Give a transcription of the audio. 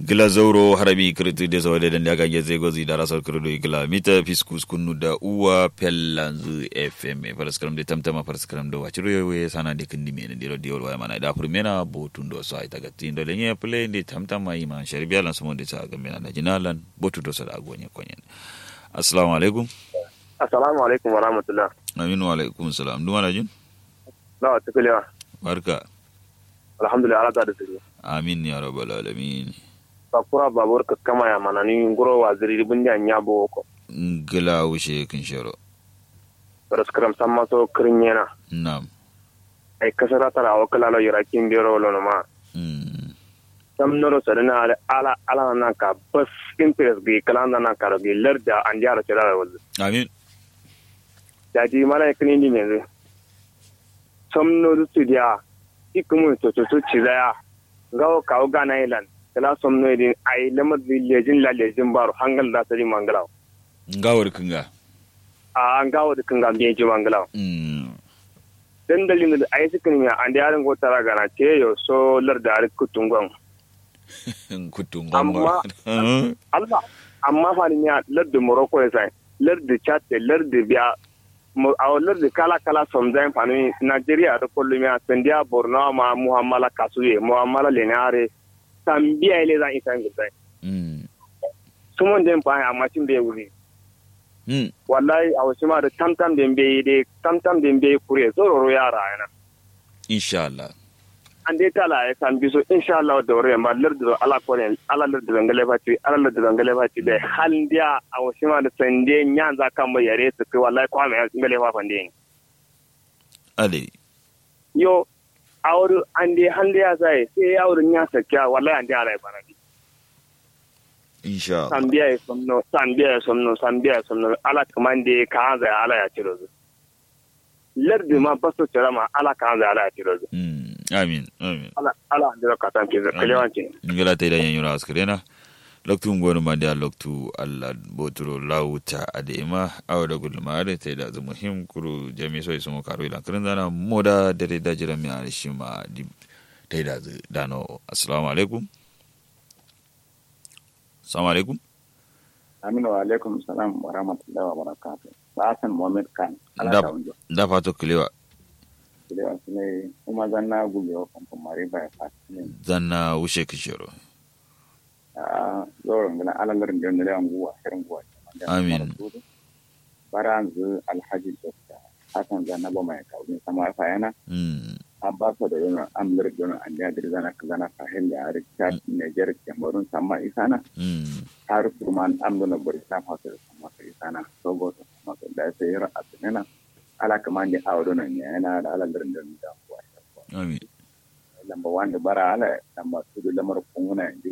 gila zauro harabi kirti de so de daga ge ze gozi da rasal kirdo gila mita fiskus kunu da uwa pellanzu fm paraskram de tamtama paraskram do wachiro we sana de kindi me de ro diol wa mana da furmena botun do so ay taga tindo le nye play de tamtama yi man sharbiya lan sumo de sa ga mena da jinalan botu do so da gonye konyen assalamu alaikum assalamu alaikum wa rahmatullah aminu alaikum salam duma da jin na tukulewa barka alhamdulillah ala da tsiri amin ya rabbal alamin sakura babur ka kama ya mana ni ngoro waziri bundi anya bo ko ngila wushe kin sharo raskram samma so krinyena nam ay kasara tara o kala lo yara kin biro lo no ma mm sam noro sadana ala ala ala na ka bas kin pes gi kala na ka ro gi larda an jara tara wal amin da ji mala kin ni ne sam no du dia ikumu to to to ci ya gawo kawo gana ilan kala som no din ay lamar lejin la lejin baro hangal da sari mangalaw ngawar kinga a an gawo da kan gambe ji mangalaw mm dan dalilin da ai suka ne an da yaran gotara gana ce yo so lar da ar kutungon kutun Amma- Allah amma fa ni ya lar da Morocco ya sai lar da Chad lar da biya mo a lar da kala kala som zai fa ni Nigeria da kullum ya sandiya Borno ma Muhammala Kasuye Muhammala Lenare tambiya ile zan isa ngudai mm sumon den fa amma tin bai wuri mm wallahi a wasu ma da tamtam den bai de tamtam den bai kure zororo yara yana insha Allah an dai tala ya kan biso insha Allah da wuri ma lardu ala ko ne ala lardu zangale fati ala lardu zangale fati da hal dia a wasu ma da sande nyan za kan mai yare su kai wallahi kwa mai ngale fa fande ale yo awru an dai han dia sai sai awru nya sakya wallahi an dai ala bana insha Allah sambiya ya somno sambiya ya somno sambiya ya somno ala kamande ka hanza ala ya ciro zu lardu ma baso cira ma ala ka hanza ala ya ciro zu mm amin amin ala ala andira ka tan ke kalewanci ngala te da yanyura askrena loktu ngonu mande loktu Allah boturo lauta adema awda gulma da te da zu muhim kuru jami so isu karo ila kirin dana moda dare da jira mi arishima di te da zu dano assalamu alaikum assalamu alaikum Aminu wa alaikum salam wa rahmatullahi wa barakatuh. Hassan Muhammad Khan. Da- Ala ta wunjo. da fato kilewa Kile wa sune kuma zanna gube wa kamfan mari ba ya fata ne. zanna wushe kishiro A zoron gana alalarin da nile an guwa shirin guwa. Amin. Bara zu alhaji Dr. Hassan zanna ba mai kawo sama fa yana. mm An ba su da yana amlir da yana an da dir zana zana sahel da arik chat Niger Cameroon sama isana. mm Har kurman amdona Burkina Faso da sama isana. Togo da sama da sai yara asinena. Ala kaman da hawo dona ne yana da alalarin da nile an guwa. amin lamba wanda bara ala lamba tudu lamar kunguna